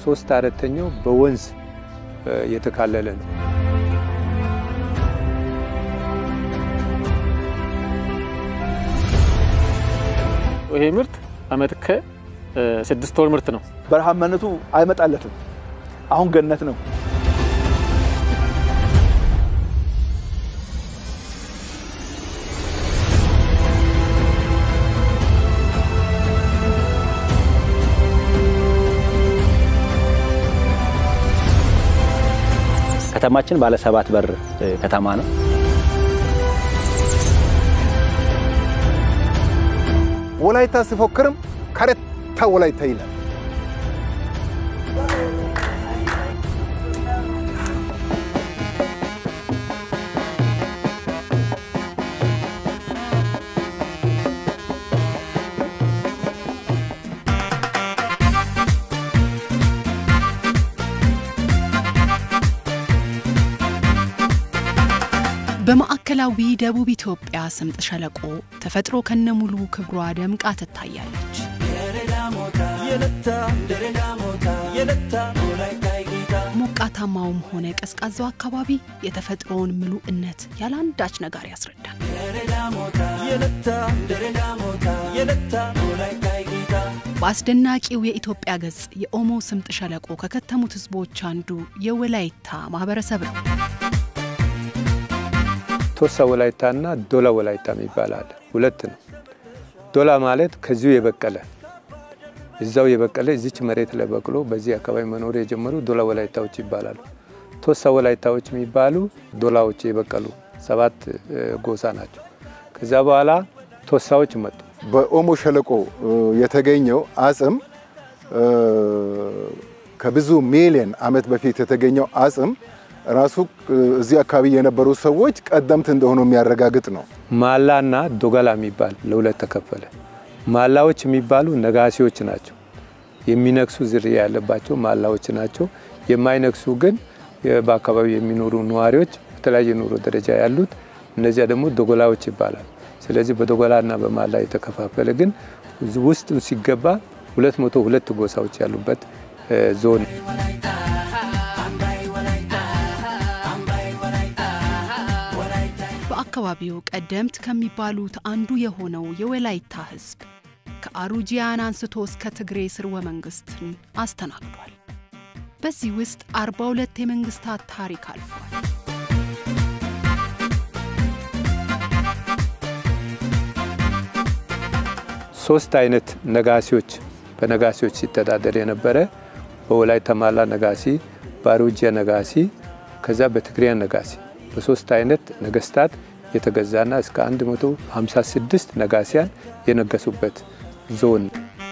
ሶስት አራተኛው በወንዝ የተካለለ ነው። ይሄ ምርት አመት ከስድስት ወር ምርት ነው። በረሃማነቱ አይመጣለትም። አሁን ገነት ነው። ከተማችን ባለ ሰባት በር ከተማ ነው። ወላይታ ሲፎክርም ከረታ ወላይታ ይላል። በማዕከላዊ ደቡብ ኢትዮጵያ ስምጥ ሸለቆ ተፈጥሮ ከነሙሉ ክብሯ ደምቃ ትታያለች። ሞቃታማውም ሆነ ቀዝቃዛው አካባቢ የተፈጥሮውን ምሉዕነት ያለ አንዳች ነገር ያስረዳል። በአስደናቂው የኢትዮጵያ ገጽ የኦሞ ስምጥ ሸለቆ ከከተሙት ሕዝቦች አንዱ የወላይታ ማህበረሰብ ነው። ቶሳ ወላይታ እና ዶላ ወላይታ የሚባል አለ። ሁለት ነው። ዶላ ማለት ከዚሁ የበቀለ እዛው የበቀለ እዚች መሬት ላይ በቅሎ በዚህ አካባቢ መኖር የጀመሩ ዶላ ወላይታዎች ይባላሉ። ቶሳ ወላይታዎች የሚባሉ ዶላዎች የበቀሉ ሰባት ጎሳ ናቸው። ከዛ በኋላ ቶሳዎች መጡ። በኦሞ ሸለቆ የተገኘው አጽም ከብዙ ሚሊዮን ዓመት በፊት የተገኘው አጽም ራሱ እዚህ አካባቢ የነበሩ ሰዎች ቀደምት እንደሆኑ የሚያረጋግጥ ነው። ማላና ዶጋላ የሚባል ለሁለት ተከፈለ። ማላዎች የሚባሉ ነጋሲዎች ናቸው። የሚነክሱ ዝርያ ያለባቸው ማላዎች ናቸው። የማይነክሱ ግን በአካባቢው የሚኖሩ ነዋሪዎች በተለያየ ኑሮ ደረጃ ያሉት እነዚያ ደግሞ ዶጎላዎች ይባላል። ስለዚህ በዶጎላና በማላ የተከፋፈለ ግን ውስጥ ሲገባ ሁለት መቶ ሁለት ጎሳዎች ያሉበት ዞን በአካባቢው ቀደምት ከሚባሉት አንዱ የሆነው የወላይታ ሕዝብ ከአሩጂያን አንስቶ እስከ ትግሬ ስርወ መንግስትን አስተናግዷል። በዚህ ውስጥ 42 የመንግስታት ታሪክ አልፏል። ሶስት አይነት ነጋሲዎች በነጋሲዎች ሲተዳደር የነበረ በወላይታ ማላ ነጋሲ፣ በአሩጂያ ነጋሲ፣ ከዛ በትግሪያ ነጋሲ በሶስት አይነት ነገስታት የተገዛና እስከ 156 ነጋሲያን የነገሱበት ዞን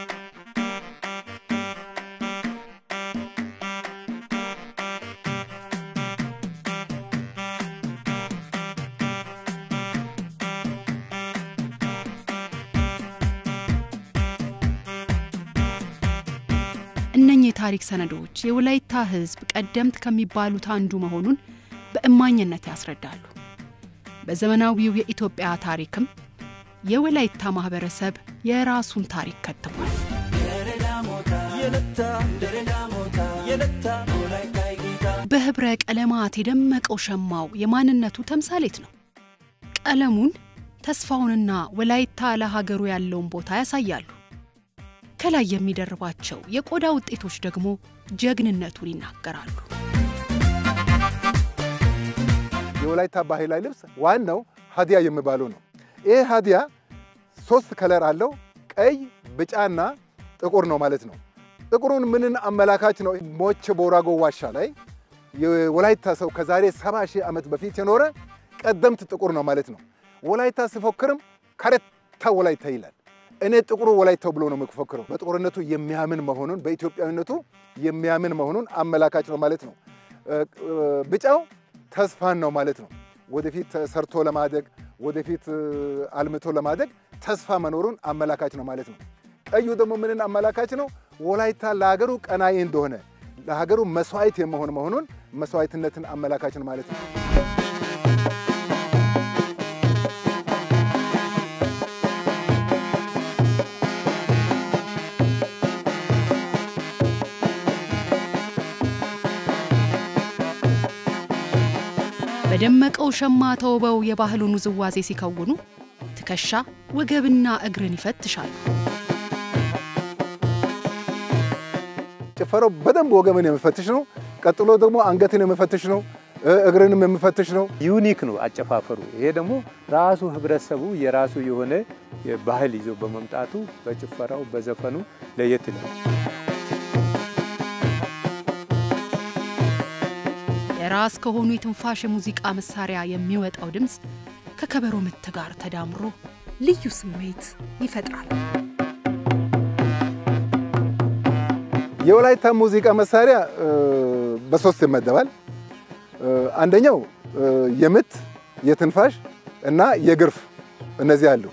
እነኚህ የታሪክ ሰነዶች የወላይታ ህዝብ ቀደምት ከሚባሉት አንዱ መሆኑን በእማኝነት ያስረዳሉ። በዘመናዊው የኢትዮጵያ ታሪክም የወላይታ ማህበረሰብ የራሱን ታሪክ ከትሟል። በህብረ ቀለማት የደመቀው ሸማው የማንነቱ ተምሳሌት ነው። ቀለሙን ተስፋውንና ወላይታ ለሀገሩ ያለውን ቦታ ያሳያሉ። ከላይ የሚደርባቸው የቆዳ ውጤቶች ደግሞ ጀግንነቱን ይናገራሉ። የወላይታ ባህላዊ ልብስ ዋናው ሀዲያ የሚባለው ነው። ይህ ሀዲያ ሶስት ከለር አለው። ቀይ፣ ቢጫና ጥቁር ነው ማለት ነው። ጥቁሩን ምንን አመላካች ነው? ሞቼ ቦራጎ ዋሻ ላይ የወላይታ ሰው ከዛሬ ሰባ ሺህ ዓመት በፊት የኖረ ቀደምት ጥቁር ነው ማለት ነው። ወላይታ ሲፎክርም ከረታ ወላይታ ይላል። እኔ ጥቁሩ ወላይታው ብሎ ነው የሚፎክረው። በጥቁርነቱ የሚያምን መሆኑን በኢትዮጵያዊነቱ የሚያምን መሆኑን አመላካች ነው ማለት ነው። ቢጫው ተስፋን ነው ማለት ነው። ወደፊት ሰርቶ ለማደግ ወደፊት አልምቶ ለማደግ ተስፋ መኖሩን አመላካች ነው ማለት ነው። ቀዩ ደግሞ ምንን አመላካች ነው? ወላይታ ለሀገሩ ቀናኢ እንደሆነ ለሀገሩ መስዋዕት የመሆን መሆኑን መስዋዕትነትን አመላካች ነው ማለት ነው። በደመቀው ሸማ ተውበው የባህሉን ውዝዋዜ ሲከውኑ ትከሻ ወገብና እግርን ይፈትሻሉ። ጭፈራው በደንብ ወገምን የሚፈትሽ ነው። ቀጥሎ ደግሞ አንገትን የሚፈትሽ ነው። እግርንም የሚፈትሽ ነው። ዩኒክ ነው አጨፋፈሩ። ይሄ ደግሞ ራሱ ህብረተሰቡ የራሱ የሆነ ባህል ይዞ በመምጣቱ በጭፈራው በዘፈኑ ለየት ይላል። የራስ ከሆኑ የትንፋሽ የሙዚቃ መሳሪያ የሚወጣው ድምፅ ከከበሮ ምት ጋር ተዳምሮ ልዩ ስሜት ይፈጥራል። የወላይታ ሙዚቃ መሳሪያ በሶስት ይመደባል። አንደኛው የምት፣ የትንፋሽ እና የግርፍ እነዚህ አሉ።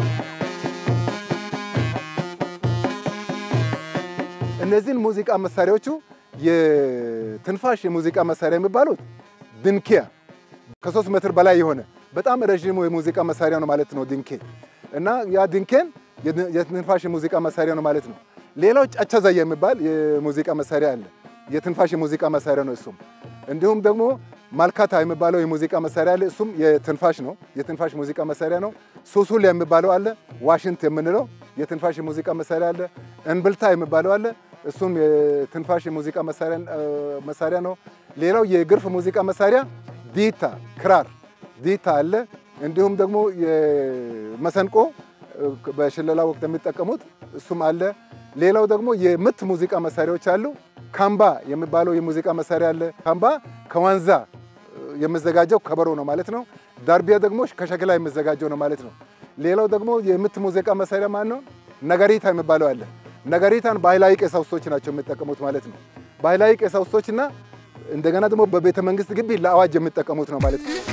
እነዚህን ሙዚቃ መሳሪያዎቹ የትንፋሽ የሙዚቃ መሳሪያ የሚባሉት ድንኪያ ከሶስት ሜትር በላይ የሆነ በጣም ረዥሙ የሙዚቃ መሳሪያ ነው ማለት ነው ድንኬ እና ያ ድንኬን የትንፋሽ የሙዚቃ መሳሪያ ነው ማለት ነው። ሌላው ጫቻዛ የሚባል የሙዚቃ መሳሪያ አለ። የትንፋሽ የሙዚቃ መሳሪያ ነው እሱም። እንዲሁም ደግሞ ማልካታ የሚባለው የሙዚቃ መሳሪያ አለ። እሱም የትንፋሽ ነው፣ የትንፋሽ ሙዚቃ መሳሪያ ነው። ሱሱል የሚባለው አለ፣ ዋሽንት የምንለው የትንፋሽ የሙዚቃ መሳሪያ አለ። እንብልታ የሚባለው አለ፣ እሱም የትንፋሽ የሙዚቃ መሳሪያ ነው። ሌላው የግርፍ ሙዚቃ መሳሪያ ዲታ፣ ክራር ዲታ አለ። እንዲሁም ደግሞ የመሰንቆ በሽለላ ወቅት የሚጠቀሙት እሱም አለ። ሌላው ደግሞ የምት ሙዚቃ መሳሪያዎች አሉ። ካምባ የሚባለው የሙዚቃ መሳሪያ አለ። ካምባ ከዋንዛ የሚዘጋጀው ከበሮ ነው ማለት ነው። ዳርቢያ ደግሞ ከሸክላ የሚዘጋጀው ነው ማለት ነው። ሌላው ደግሞ የምት ሙዚቃ መሳሪያ ማን ነው? ነጋሪታ የሚባለው አለ። ነጋሪታን ባህላዊ ቀሳውስቶች ናቸው የሚጠቀሙት ማለት ነው። ባህላዊ ቀሳውስቶችና እንደገና ደግሞ በቤተ መንግስት ግቢ ለአዋጅ የሚጠቀሙት ነው ማለት ነው።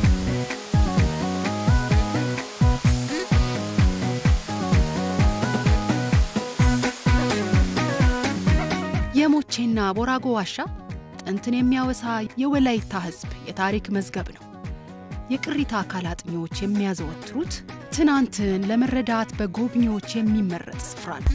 የሞቼና ቦራጎ ዋሻ ጥንትን የሚያወሳ የወላይታ ሕዝብ የታሪክ መዝገብ ነው። የቅሪታ አካል አጥኚዎች የሚያዘወትሩት ትናንትን ለመረዳት በጎብኚዎች የሚመረጥ ስፍራ ነው።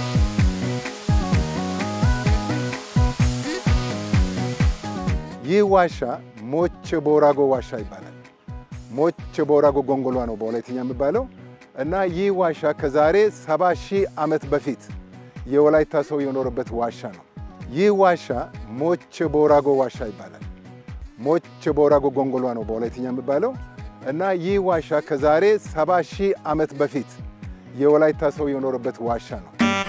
ይህ ዋሻ ሞቼ ቦራጎ ዋሻ ይባላል። ሞቼ ቦራጎ ጎንጎሏ ነው በወላይትኛ የሚባለው እና ይህ ዋሻ ከዛሬ ሰባ ሺህ ዓመት በፊት የወላይታ ሰው የኖረበት ዋሻ ነው። ይህ ዋሻ ሞቼ ቦራጎ ዋሻ ይባላል። ሞቼ ቦራጎ ጎንጎሏ ነው በወላይትኛ የሚባለው እና ይህ ዋሻ ከዛሬ ሰባ ሺህ ዓመት በፊት የወላይታ ሰው የኖረበት ዋሻ ነው።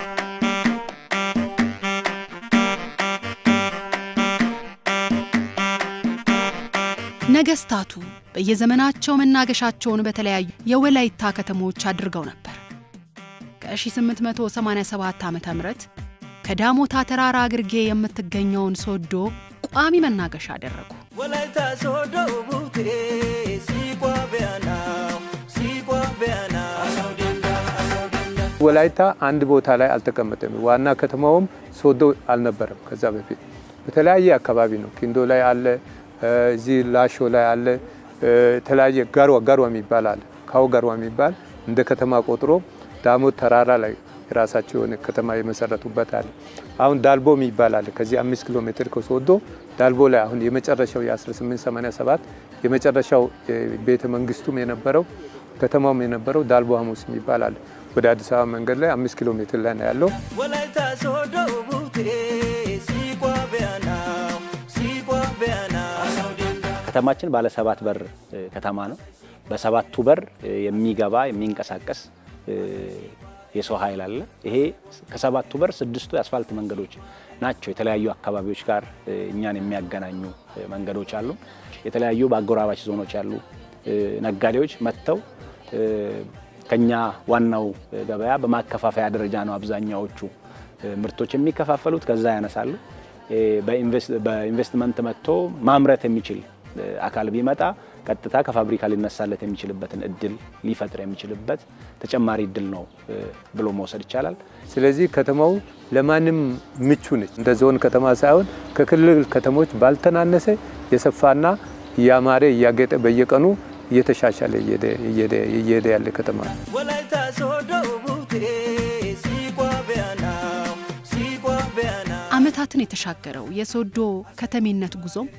ነገስታቱ በየዘመናቸው መናገሻቸውን በተለያዩ የወላይታ ከተሞች አድርገው ነበር። ከ1887 ዓ ም ከዳሞታ ተራራ ግርጌ የምትገኘውን ሶዶ ቋሚ መናገሻ አደረጉ። ወላይታ ሶዶ ቡቴ ሲቋ ቢያና ሲቋ ቢያና ወላይታ አንድ ቦታ ላይ አልተቀመጠም። ዋና ከተማውም ሶዶ አልነበረም። ከዛ በፊት በተለያየ አካባቢ ነው። ኪንዶ ላይ አለ፣ እዚህ ላሾ ላይ አለ፣ የተለያየ ጋርዋ ጋርዋ የሚባል አለ። ካው ጋርዋ የሚባል እንደ ከተማ ቆጥሮ ዳሞት ተራራ ላይ የራሳቸው የሆነ ከተማ የመሰረቱበት አለ። አሁን ዳልቦ የሚባል አለ። ከዚህ አምስት ኪሎ ሜትር ከሶዶ ዳልቦ ላይ አሁን የመጨረሻው የ1887 የመጨረሻው ቤተ መንግስቱም የነበረው ከተማውም የነበረው ዳልቦ ሐሙስ የሚባል አለ። ወደ አዲስ አበባ መንገድ ላይ አምስት ኪሎ ሜትር ላይ ነው ያለው። ወላይታ ሶዶ ቡቴ ሲቋ ቢያና ሲቋ ቢያና ከተማችን ባለ ሰባት በር ከተማ ነው። በሰባቱ በር የሚገባ የሚንቀሳቀስ የሰው ኃይል አለ። ይሄ ከሰባቱ በር ስድስቱ የአስፋልት መንገዶች ናቸው። የተለያዩ አካባቢዎች ጋር እኛን የሚያገናኙ መንገዶች አሉ። የተለያዩ በአጎራባች ዞኖች ያሉ ነጋዴዎች መጥተው ከኛ ዋናው ገበያ በማከፋፈያ ደረጃ ነው አብዛኛዎቹ ምርቶች የሚከፋፈሉት። ከዛ ያነሳሉ። በኢንቨስትመንት መጥቶ ማምረት የሚችል አካል ቢመጣ ቀጥታ ከፋብሪካ ሊነሳለት የሚችልበትን እድል ሊፈጥር የሚችልበት ተጨማሪ እድል ነው ብሎ መውሰድ ይቻላል። ስለዚህ ከተማው ለማንም ምቹ ነች። እንደ ዞን ከተማ ሳይሆን ከክልል ከተሞች ባልተናነሰ የሰፋና እያማረ እያጌጠ በየቀኑ እየተሻሻለ እየሄደ ያለ ከተማ ነው። ወላይታ ሶዶ ቡቴ ሲቋ ቢያና ሲቋ ቢያና ዓመታትን የተሻገረው የሶዶ ከተሜነት ጉዞም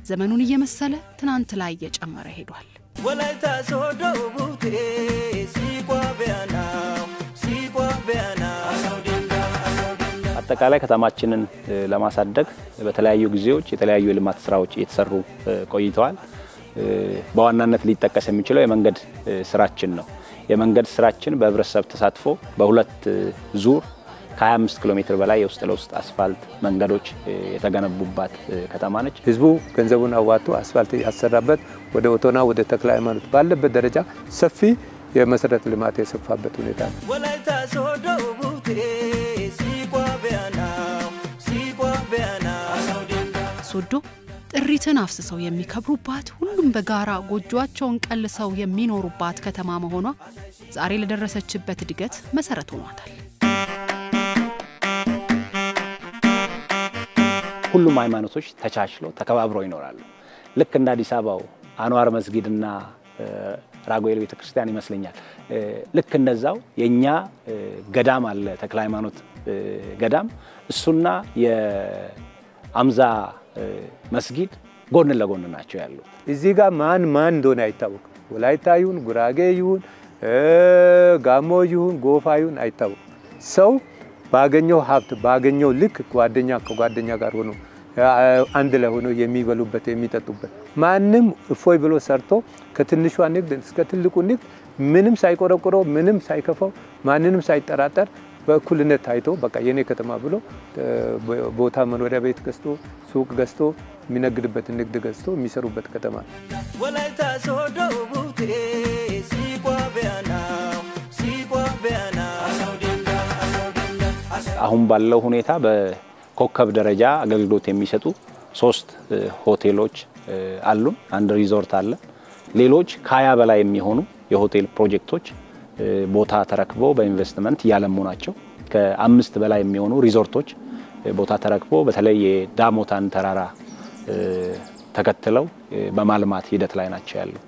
ዘመኑን እየመሰለ ትናንት ላይ እየጨመረ ሄዷል። ወላይታ ሶዶ ቡቴ ሲቋ ቢያናው ሲቋ ቢያናው አጠቃላይ ከተማችንን እ፣ ለማሳደግ በተለያዩ ጊዜዎች የተለያዩ የልማት ስራዎች እየተሰሩ እ፣ ቆይተዋል። እ፣ በዋናነት ሊጠቀስ የሚችለው የመንገድ እ፣ ስራችን ነው። የመንገድ ስራችን በህብረተሰብ ተሳትፎ በሁለት እ፣ ዙር ከ25 ኪሎ ሜትር በላይ የውስጥ ለውስጥ አስፋልት መንገዶች እ፣ የተገነቡባት እ፣ ከተማ ነች። ህዝቡ ገንዘቡን አዋጥቶ አስፋልት ያሰራበት ወደ ኦቶና ወደ ተክለ ሃይማኖት ባለበት ደረጃ ሰፊ የመሰረተ ልማት የሰፋበት ሁኔታ ነው። ወላይታ ሶዶ ቡቴ ሲቋ ቢያናው ሲቋ ቢያናው ሶዶ ጥሪትን አፍስሰው የሚከብሩባት ሁሉም በጋራ ጎጆአቸውን ቀልሰው የሚኖሩባት ከተማ መሆኗ ዛሬ ለደረሰችበት እድገት መሰረት ሆኗታል። ሁሉም ሃይማኖቶች ተቻችለው ተከባብረው ይኖራሉ። ልክ እንደ አዲስ አበባው አንዋር መስጊድና እ፣ ራጉኤል ቤተክርስቲያን ይመስለኛል። እ፣ ልክ እንደዛው የእኛ እ፣ ገዳም አለ ተክለ ሃይማኖት እ፣ ገዳም እሱና የአምዛ እ፣ መስጊድ ጎን ለጎን ናቸው ያሉት። እዚህ ጋር ማን ማን እንደሆነ አይታወቅም። ወላይታ ይሁን ጉራጌ ይሁን እ፣ ጋሞ ይሁን ጎፋ ይሁን አይታወቅም። ሰው ባገኘው ሀብት ባገኘው ልክ ጓደኛ ከጓደኛ ጋር ሆኖ አ- አንድ ላይ ሆኖ የሚበሉበት የሚጠጡበት ማንም እፎይ ብሎ ሰርቶ ከትንሿ ንግድ እስከ ትልቁ ንግድ ምንም ሳይቆረቆረው ምንም ሳይከፋው ማንንም ሳይጠራጠር በእኩልነት ታይቶ በቃ የኔ ከተማ ብሎ እ፣ ቦታ መኖሪያ ቤት ገዝቶ ሱቅ ገዝቶ የሚነግድበትን ንግድ ገዝቶ የሚሰሩበት ከተማ ነው። ወላይታ ሶዶ ቡቴ ሲቋ ቢያናው ሲቋ ቢያናው አሁን ባለው ሁኔታ በኮከብ ደረጃ አገልግሎት የሚሰጡ ሶስት እ፣ ሆቴሎች እ፣ አሉን። አንድ ሪዞርት አለ። ሌሎች ከሀያ በላይ የሚሆኑ የሆቴል ፕሮጀክቶች እ፣ ቦታ ተረክበው በኢንቨስትመንት እያለሙ ናቸው። ከአምስት በላይ የሚሆኑ ሪዞርቶች እ፣ ቦታ ተረክበው በተለይ የዳሞታን ተራራ እ፣ ተከትለው እ፣ በማልማት ሂደት ላይ ናቸው ያሉት።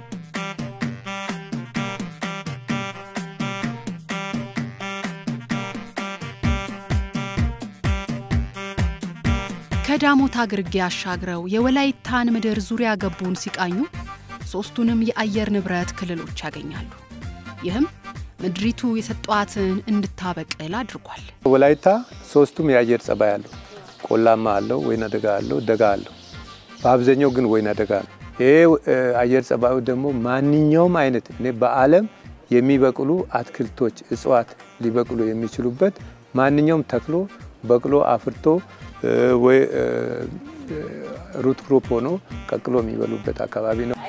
ከዳሞታ ግርጌ አሻግረው የወላይታን ምድር ዙሪያ ገቡን ሲቃኙ ሶስቱንም የአየር ንብረት ክልሎች ያገኛሉ። ይህም ምድሪቱ የሰጧትን እንድታበቅል አድርጓል። ወላይታ ሶስቱም የአየር ጸባይ አለው። ቆላማ አለው፣ ወይና ደጋ አለው፣ ደጋ አለው። በአብዛኛው ግን ወይና ደጋ ነው። ይሄ እ፣ አየር ጸባዩ ደግሞ ማንኛውም አይነት እኔ በዓለም የሚበቅሉ አትክልቶች፣ እጽዋት ሊበቅሉ የሚችሉበት ማንኛውም ተክሎ በቅሎ አፍርቶ እ፣ ወይ እ፣ እ፣ ሩት ክሮፕ ሆኖ ቀቅሎ የሚበሉበት አካባቢ ነው።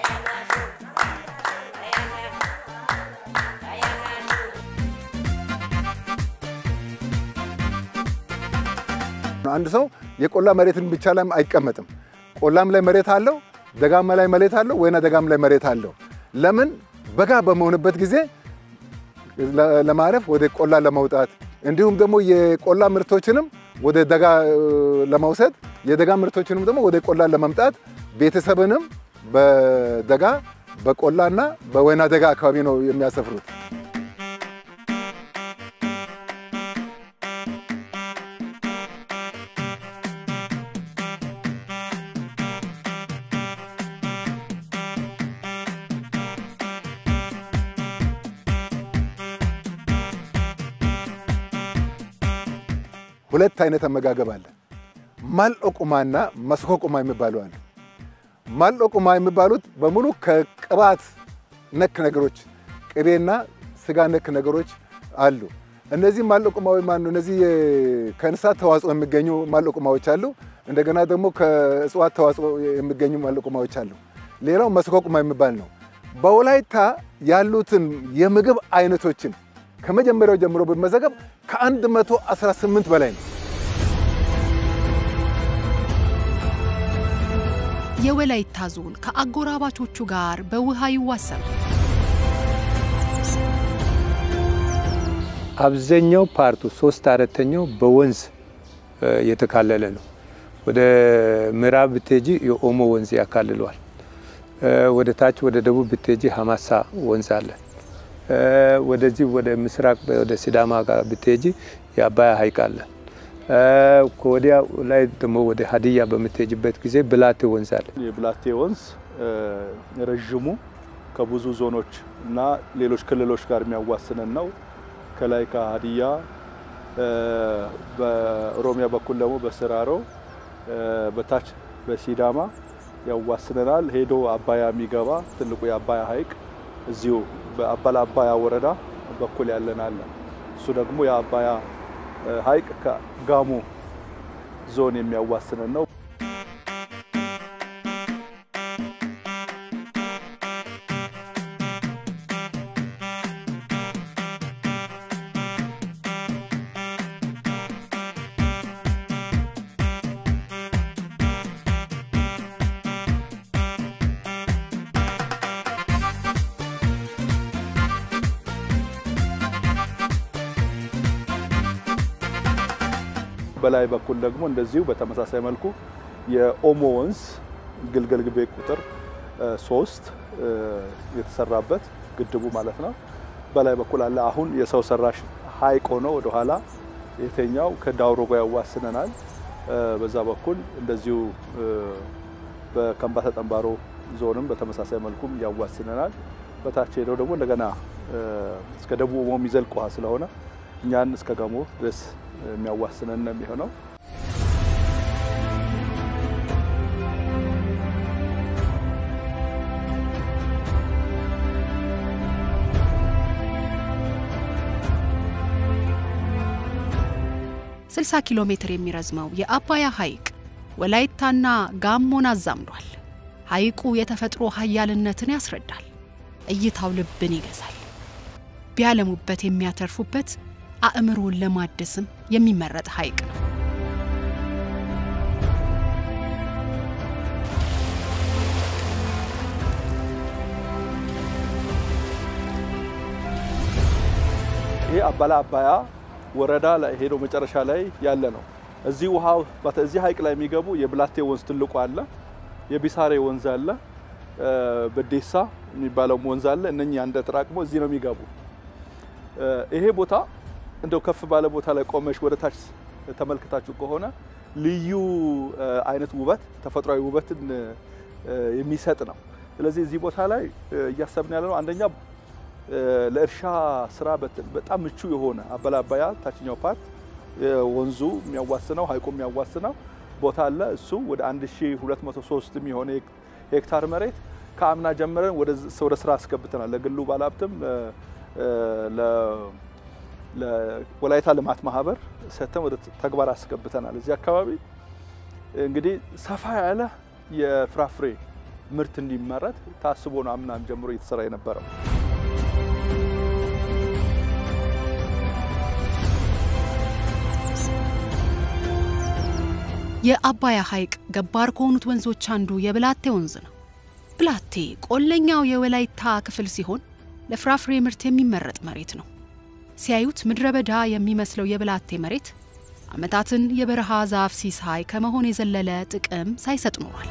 አንድ ሰው የቆላ መሬትን ብቻ ላይ አይቀመጥም። ቆላም ላይ መሬት አለው፣ ደጋማ ላይ መሬት አለው፣ ወይና ደጋም ላይ መሬት አለው። ለምን በጋ በመሆንበት ጊዜ ለ- ለማረፍ ወደ ቆላ ለመውጣት እንዲሁም ደግሞ የቆላ ምርቶችንም ወደ ደጋ እ፣ ለመውሰድ የደጋ ምርቶችንም ደግሞ ወደ ቆላ ለመምጣት ቤተሰብንም በደጋ በቆላና በወይና ደጋ አካባቢ ነው የሚያሰፍሩት። ሁለት አይነት አመጋገብ አለ። ማልኦቁማና መስኮቁማ የሚባሉ አሉ። ማልኦቁማ የሚባሉት በሙሉ ከቅባት ነክ ነገሮች ቅቤና ስጋ ነክ ነገሮች አሉ። እነዚህ ማልኦቁማዊ ማኑ እነዚህ የ- ከእንስሳት ተዋጽኦ የሚገኙ ማልኦቁማዎች አሉ። እንደገና ደግሞ ከእጽዋት ተዋጽኦ የሚገኙ ማልኦቁማዎች አሉ። ሌላው መስኮቁማ የሚባል ነው። በወላይታ ያሉትን የምግብ አይነቶችን ከመጀመሪያው ጀምሮ ብመዘገብ ከ118 በላይ ነው። የወላይታ ዞን ከአጎራባቾቹ ጋር በውሃ ይዋሰናል። አብዛኛው ፓርቱ ሶስት አራተኛው በወንዝ እ፣ የተካለለ ነው። ወደ ምዕራብ ብትሄጂ የኦሞ ወንዝ ያካልለዋል። እ፣ ወደ ታች ወደ ደቡብ ብትሄጂ ሀማሳ ወንዝ አለ። እ፣ ወደዚህ ወደ ምስራቅ ወደ ሲዳማ ጋር ብትሄጂ የአባያ ሐይቅ አለ። ከወዲያ ላይ ደግሞ ወደ ሀዲያ በምትሄጅበት ጊዜ ብላቴ ወንዝ አለ። የብላቴ ወንዝ ረዥሙ ከብዙ ዞኖች እና ሌሎች ክልሎች ጋር የሚያዋስነን ነው። ከላይ ከሀዲያ በኦሮሚያ በኩል ደግሞ በስራሮ በታች በሲዳማ ያዋስነናል። ሄዶ አባያ የሚገባ ትልቁ የአባያ ሐይቅ እዚሁ በአባላ አባያ ወረዳ በኩል ያለን አለ። እሱ ደግሞ የአባያ ሐይቅ ከጋሞ ዞን የሚያዋስነን ነው። በላይ በኩል ደግሞ እንደዚሁ በተመሳሳይ መልኩ የኦሞ ወንዝ ግልገል ግቤ ቁጥር ሶስት የተሰራበት ግድቡ ማለት ነው። በላይ በኩል አለ። አሁን የሰው ሰራሽ ሐይቅ ሆኖ ወደኋላ የተኛው ከዳውሮ ጋር ያዋስነናል። በዛ በኩል እንደዚሁ በከምባታ ጠንባሮ ዞንም በተመሳሳይ መልኩም ያዋስነናል። በታች ሄደው ደግሞ እንደገና እስከ ደቡብ ኦሞ የሚዘልቅ ውሃ ስለሆነ እኛን እስከ ጋሞ ድረስ የሚያዋስነን ነው የሚሆነው። ስልሳ ኪሎ ሜትር የሚረዝመው የአባያ ሐይቅ ወላይታና ጋሞን አዛምዷል። ሐይቁ የተፈጥሮ ኃያልነትን ያስረዳል። እይታው ልብን ይገዛል። ቢያለሙበት የሚያተርፉበት አእምሮን ለማደስም የሚመረጥ ሐይቅ ነው። ይሄ አባላ አባያ ወረዳ ላይ ሄዶ መጨረሻ ላይ ያለ ነው። እዚህ ውሃ እዚህ ሐይቅ ላይ የሚገቡ የብላቴ ወንዝ ትልቁ አለ፣ የቢሳሬ ወንዝ አለ፣ በዴሳ የሚባለው ወንዝ አለ። እነኚህ አንድ ተጠራቅሞ እዚህ ነው የሚገቡ። ይሄ ቦታ እንደው ከፍ ባለ ቦታ ላይ ቆመሽ ወደ ታች ተመልክታችሁ ከሆነ ልዩ አይነት ውበት ተፈጥሯዊ ውበትን የሚሰጥ ነው። ስለዚህ እዚህ ቦታ ላይ እያሰብን ያለ ነው አንደኛ ለእርሻ ስራ በጣም ምቹ የሆነ አባላ አባያ ታችኛው ፓርት ወንዙ የሚያዋስነው ሐይቁ የሚያዋስነው ቦታ አለ። እሱ ወደ 1203 የሚሆነ ሄክታር መሬት ከአምና ጀምረን ወደ ስራ አስገብተናል። ለግሉ ባለሀብትም ለወላይታ ልማት ማህበር ሰጥተን ወደ ተግባር አስገብተናል። እዚህ አካባቢ እንግዲህ ሰፋ ያለ የፍራፍሬ ምርት እንዲመረት ታስቦ ነው አምናም ጀምሮ እየተሰራ የነበረው። የአባያ ሐይቅ ገባር ከሆኑት ወንዞች አንዱ የብላቴ ወንዝ ነው። ብላቴ ቆለኛው የወላይታ ክፍል ሲሆን ለፍራፍሬ ምርት የሚመረጥ መሬት ነው። ሲያዩት ምድረ በዳ የሚመስለው የብላቴ መሬት ዓመታትን የበረሃ ዛፍ ሲሳይ ከመሆን የዘለለ ጥቅም ሳይሰጥ ኖሯል።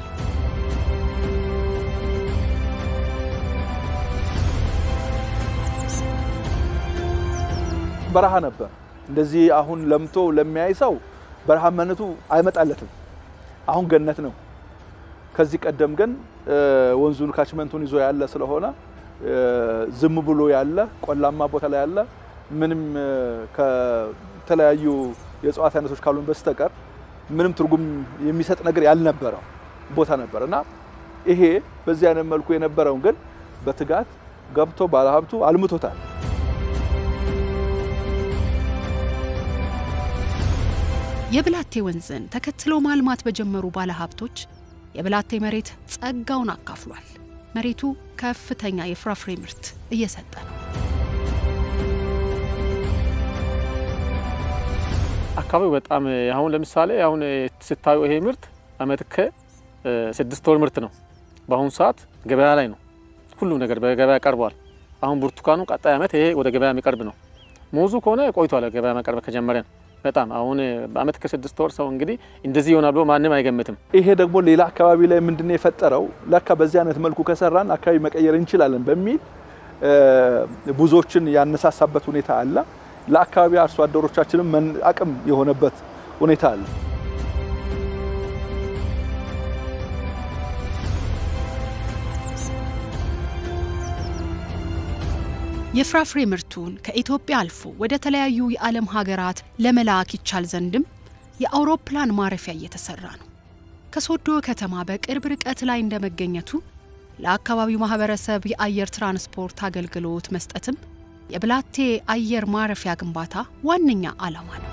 በረሃ ነበር። እንደዚህ አሁን ለምቶ ለሚያይ ሰው በረሃማነቱ አይመጣለትም። አሁን ገነት ነው። ከዚህ ቀደም ግን ወንዙን ካችመንቱን ይዞ ያለ ስለሆነ ዝም ብሎ ያለ ቆላማ ቦታ ላይ ያለ ምንም ከተለያዩ የእጽዋት አይነቶች ካሉን በስተቀር ምንም ትርጉም የሚሰጥ ነገር ያልነበረው ቦታ ነበር እና ይሄ በዚህ አይነት መልኩ የነበረውን ግን በትጋት ገብቶ ባለሀብቱ አልምቶታል። የብላቴ ወንዝን ተከትለው ማልማት በጀመሩ ባለሀብቶች የብላቴ መሬት ጸጋውን አካፍሏል። መሬቱ ከፍተኛ የፍራፍሬ ምርት እየሰጠ ነው። አካባቢው በጣም አሁን ለምሳሌ አሁን ስታዩ ይሄ ምርት አመት ከስድስት ወር ምርት ነው። በአሁኑ ሰዓት ገበያ ላይ ነው። ሁሉም ነገር በገበያ ቀርቧል። አሁን ብርቱካኑ ቀጣይ አመት ይሄ ወደ ገበያ የሚቀርብ ነው። ሙዙ ከሆነ ቆይቷል ገበያ መቀረብ ከጀመረን በጣም አሁን በአመት ከስድስት ወር ሰው እንግዲህ እንደዚህ ይሆናል ብሎ ማንም አይገምትም። ይሄ ደግሞ ሌላ አካባቢ ላይ ምንድነው የፈጠረው? ለካ በዚህ አይነት መልኩ ከሰራን አካባቢ መቀየር እንችላለን በሚል ብዙዎችን ያነሳሳበት ሁኔታ አለ። ለአካባቢ አርሶ አደሮቻችንም አቅም የሆነበት ሁኔታ አለ። የፍራፍሬ ምርቱን ከኢትዮጵያ አልፎ ወደ ተለያዩ የዓለም ሀገራት ለመላክ ይቻል ዘንድም የአውሮፕላን ማረፊያ እየተሰራ ነው። ከሶዶ ከተማ በቅርብ ርቀት ላይ እንደመገኘቱ ለአካባቢው ማህበረሰብ የአየር ትራንስፖርት አገልግሎት መስጠትም የብላቴ አየር ማረፊያ ግንባታ ዋነኛ ዓላማ ነው።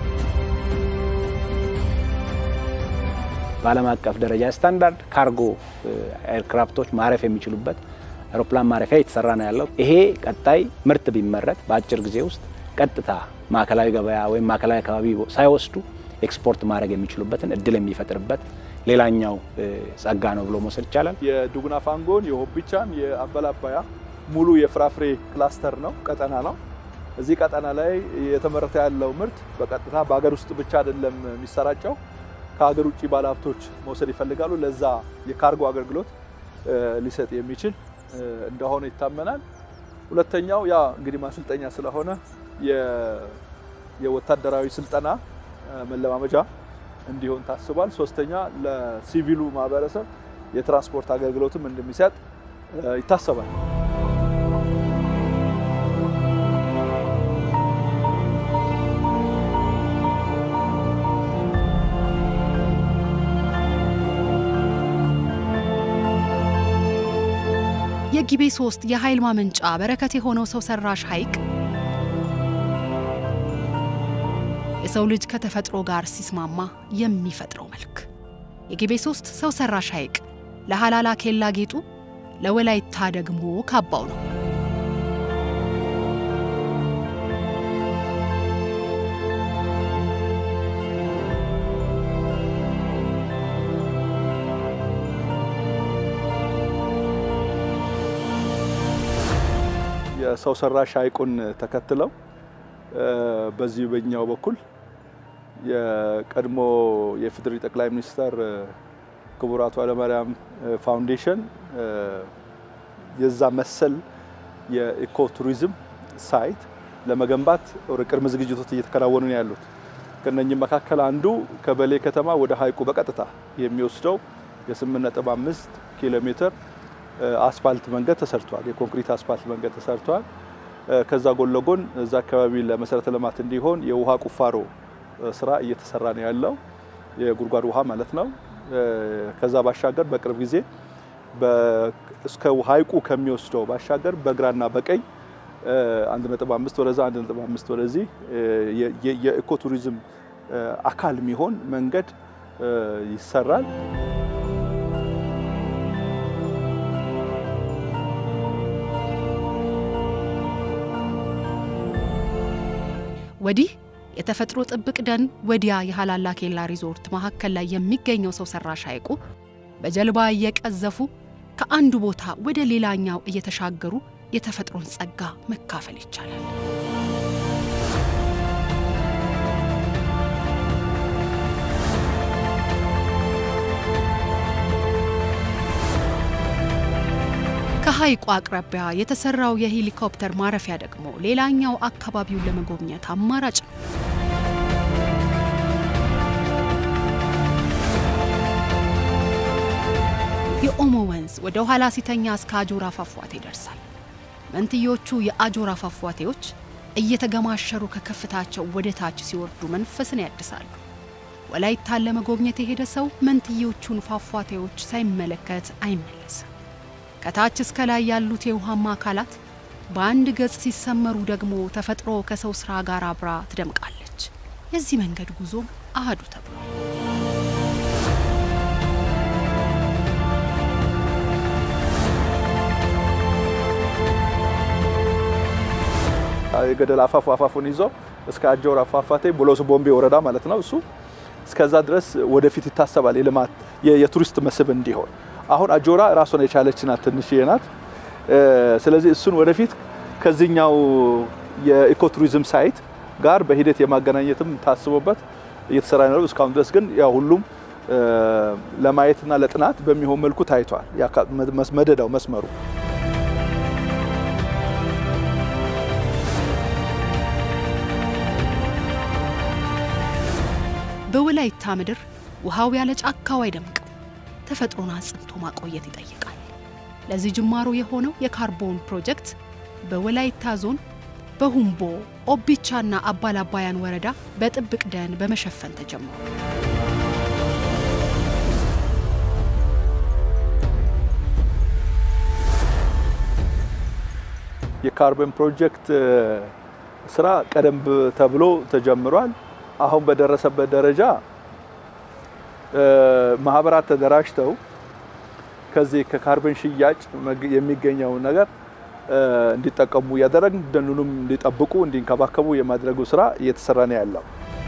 በዓለም አቀፍ ደረጃ ስታንዳርድ ካርጎ ኤርክራፍቶች ማረፍ የሚችሉበት አውሮፕላን ማረፊያ እየተሰራ ነው ያለው። ይሄ ቀጣይ ምርት ቢመረት በአጭር ጊዜ ውስጥ ቀጥታ ማዕከላዊ ገበያ ወይም ማዕከላዊ አካባቢ ሳይወስዱ ኤክስፖርት ማድረግ የሚችሉበትን እድል የሚፈጥርበት ሌላኛው ጸጋ ነው ብሎ መውሰድ ይቻላል። የዱጉና ፋንጎን፣ የሆቢቻን፣ የአበላ አባያ ሙሉ የፍራፍሬ ክላስተር ነው፣ ቀጠና ነው። እዚህ ቀጠና ላይ የተመረተ ያለው ምርት በቀጥታ በሀገር ውስጥ ብቻ አይደለም የሚሰራጨው፣ ከሀገር ውጭ ባለሀብቶች መውሰድ ይፈልጋሉ። ለዛ የካርጎ አገልግሎት ሊሰጥ የሚችል እንደሆነ ይታመናል። ሁለተኛው ያ እንግዲህ ማሰልጠኛ ስለሆነ የወታደራዊ ስልጠና መለማመጃ እንዲሆን ታስቧል። ሶስተኛ ለሲቪሉ ማህበረሰብ የትራንስፖርት አገልግሎትም እንደሚሰጥ ይታሰባል። የጊቤ ሶስት የኃይል ማመንጫ በረከት የሆነው ሰው ሰራሽ ሐይቅ የሰው ልጅ ከተፈጥሮ ጋር ሲስማማ የሚፈጥረው መልክ። የጊቤ ሶስት ሰው ሰራሽ ሐይቅ ለሃላላ ኬላ ጌጡ፣ ለወላይታ ደግሞ ካባው ነው። የሰው ሰራሽ ሐይቁን ተከትለው በዚህ በኛው በኩል የቀድሞ የፌዴሪ ጠቅላይ ሚኒስተር ክቡር አቶ ኃይለማርያም ፋውንዴሽን የዛ መሰል የኢኮ ቱሪዝም ሳይት ለመገንባት ቅድመ ዝግጅቶች እየተከናወኑ ነው ያሉት። ከነኚህ መካከል አንዱ ከበሌ ከተማ ወደ ሐይቁ በቀጥታ የሚወስደው የ8.5 ኪሎ ሜትር አስፋልት መንገድ ተሰርቷል። የኮንክሪት አስፋልት መንገድ ተሰርቷል። ከዛ ጎን ለጎን እዛ አካባቢ ለመሰረተ ልማት እንዲሆን የውሃ ቁፋሮ ስራ እየተሰራ ነው ያለው፣ የጉድጓድ ውሃ ማለት ነው። ከዛ ባሻገር በቅርብ ጊዜ እስከ ሐይቁ ከሚወስደው ባሻገር በግራና በቀኝ 1.5 ወደዛ 1.5 ወደዚህ የኢኮ ቱሪዝም አካል የሚሆን መንገድ ይሰራል። ወዲህ የተፈጥሮ ጥብቅ ደን፣ ወዲያ የሃላላ ኬላ ሪዞርት መካከል ላይ የሚገኘው ሰው ሰራሽ ሐይቁ በጀልባ እየቀዘፉ ከአንዱ ቦታ ወደ ሌላኛው እየተሻገሩ የተፈጥሮን ጸጋ መካፈል ይቻላል። ከሐይቁ አቅራቢያ የተሰራው የሄሊኮፕተር ማረፊያ ደግሞ ሌላኛው አካባቢውን ለመጎብኘት አማራጭ ነው። የኦሞ ወንዝ ወደ ኋላ ሲተኛ እስከ አጆራ ፏፏቴ ይደርሳል። መንትዮቹ የአጆራ ፏፏቴዎች እየተገማሸሩ ከከፍታቸው ወደ ታች ሲወርዱ መንፈስን ያድሳሉ። ወላይታን ለመጎብኘት የሄደ ሰው መንትዮቹን ፏፏቴዎች ሳይመለከት አይመለስም። ከታች እስከ ላይ ያሉት የውሃማ አካላት በአንድ ገጽ ሲሰመሩ ደግሞ ተፈጥሮ ከሰው ስራ ጋር አብራ ትደምቃለች። የዚህ መንገድ ጉዞ አህዱ ተብሏል። የገደል አፋፉ አፋፉን ይዞ እስከ አጀውራ ፏፏቴ ቦሎሶ ቦምቤ ወረዳ ማለት ነው። እሱ እስከዛ ድረስ ወደፊት ይታሰባል የልማት የቱሪስት መስህብ እንዲሆን። አሁን አጆራ ራሷን የቻለች ናት፣ ትንሽዬ ናት። ስለዚህ እሱን ወደፊት ከዚህኛው የኢኮቱሪዝም ሳይት ጋር በሂደት የማገናኘትም ታስቦበት እየተሰራ ነው። እስካሁን ድረስ ግን ያው ሁሉም ለማየትና ለጥናት በሚሆን መልኩ ታይቷል። መደዳው መስመሩ በወላይታ ምድር ውሃው ያለ ጫካው አይደምቅም። ተፈጥሮን አጽንቶ ማቆየት ይጠይቃል። ለዚህ ጅማሮ የሆነው የካርቦን ፕሮጀክት በወላይታ ዞን በሁምቦ ኦቢቻና አባላባያን ወረዳ በጥብቅ ደን በመሸፈን ተጀምሯል። የካርበን ፕሮጀክት ስራ ቀደም ተብሎ ተጀምሯል። አሁን በደረሰበት ደረጃ ማህበራት ተደራጅተው ከዚህ ከካርበን ሽያጭ የሚገኘው ነገር እንዲጠቀሙ እያደረግን ደኑንም እንዲጠብቁ እንዲንከባከቡ የማድረጉ ስራ እየተሰራ ነው ያለው።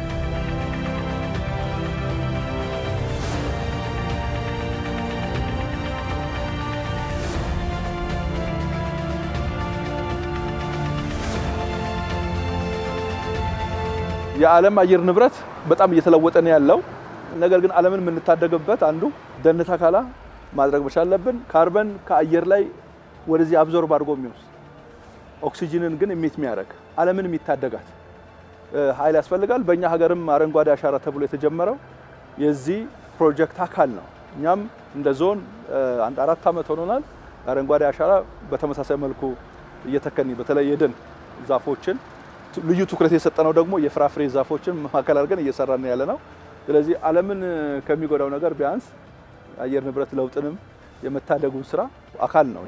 የዓለም አየር ንብረት በጣም እየተለወጠ ነው ያለው። ነገር ግን ዓለምን የምንታደግበት አንዱ ደን ተከላ ማድረግ መቻል አለብን። ካርበን ከአየር ላይ ወደዚህ አብዞርብ አድርጎ የሚወስድ ኦክሲጅንን ግን ኢሚት የሚያደርግ ዓለምን የሚታደጋት ኃይል ያስፈልጋል። በእኛ ሀገርም አረንጓዴ አሻራ ተብሎ የተጀመረው የዚህ ፕሮጀክት አካል ነው። እኛም እንደ ዞን አንድ አራት ዓመት ሆኖናል። አረንጓዴ አሻራ በተመሳሳይ መልኩ እየተከኒ በተለይ የደን ዛፎችን ልዩ ትኩረት የሰጠነው ደግሞ የፍራፍሬ ዛፎችን ማዕከል አድርገን እየሰራን ያለ ነው። ስለዚህ ዓለምን ከሚጎዳው ነገር ቢያንስ አየር ንብረት ለውጥንም የመታደጉን ስራ አካል ነው።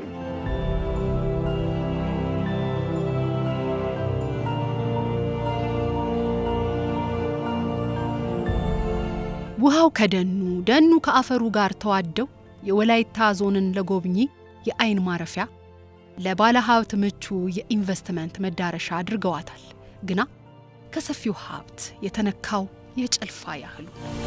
ውሃው ከደኑ ደኑ ከአፈሩ ጋር ተዋደው የወላይታ ዞንን ለጎብኚ የአይን ማረፊያ ለባለ ሀብት ምቹ የኢንቨስትመንት መዳረሻ አድርገዋታል። ግና ከሰፊው ሀብት የተነካው የጭልፋ ያህሉ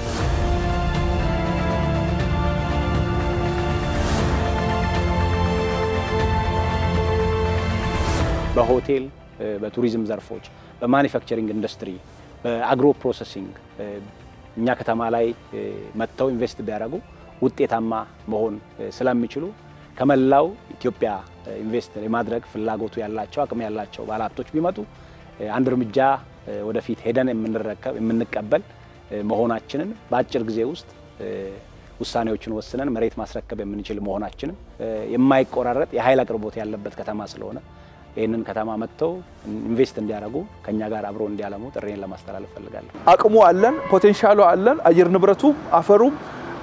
በሆቴል በቱሪዝም ዘርፎች፣ በማኒፋክቸሪንግ ኢንዱስትሪ፣ በአግሮ ፕሮሰሲንግ እኛ ከተማ ላይ መጥተው ኢንቨስት ቢያደርጉ ውጤታማ መሆን ስለሚችሉ ከመላው ኢትዮጵያ ኢንቨስት የማድረግ ፍላጎቱ ያላቸው አቅም ያላቸው ባለሀብቶች ቢመጡ አንድ እርምጃ ወደፊት ሄደን የምንረከብ የምንቀበል መሆናችንን በአጭር ጊዜ ውስጥ ውሳኔዎችን ወስነን መሬት ማስረከብ የምንችል መሆናችንን የማይቆራረጥ የኃይል አቅርቦት ያለበት ከተማ ስለሆነ ይህንን ከተማ መጥተው ኢንቨስት እንዲያደርጉ ከኛ ጋር አብሮ እንዲያለሙ ጥሬን ለማስተላለፍ ፈልጋለሁ። አቅሙ አለን፣ ፖቴንሻሉ አለን። አየር ንብረቱ፣ አፈሩም፣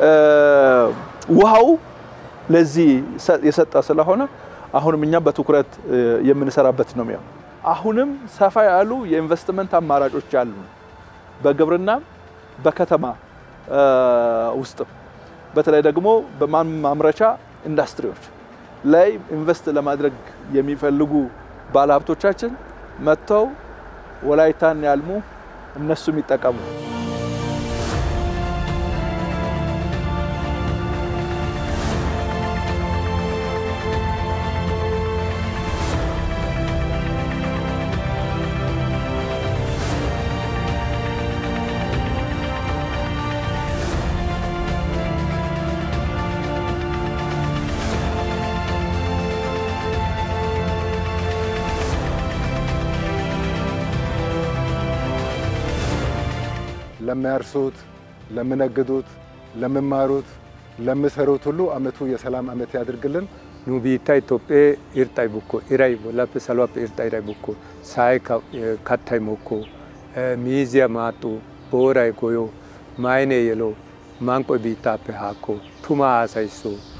ውሃው ለዚህ የሰጠ ስለሆነ አሁንም እኛም በትኩረት የምንሰራበት ነው የሚሆን። አሁንም ሰፋ ያሉ የኢንቨስትመንት አማራጮች አሉ። በግብርና በከተማ ውስጥም በተለይ ደግሞ በማምረቻ ኢንዱስትሪዎች ላይ ኢንቨስት ለማድረግ የሚፈልጉ ባለሀብቶቻችን መጥተው ወላይታን ያልሙ፣ እነሱም ይጠቀሙ። ለሚያርሱት፣ ለሚነግዱት፣ ለሚማሩት፣ ለሚሰሩት ሁሉ አመቱ የሰላም አመት ያድርግልን። ኑ ቢታ ኢትዮጵኤ ኢርጣይ ቡኮ ኢራይ ቦላፕ ሰሏፕ ኢርጣ ኢራይ ቡኮ ሳይ ካታይ ሞኮ ሚዚያ ማጡ ቦራይ ጎዮ ማይኔ የሎ ማንቆ ቢታፔ ሃኮ ቱማ አሳይሶ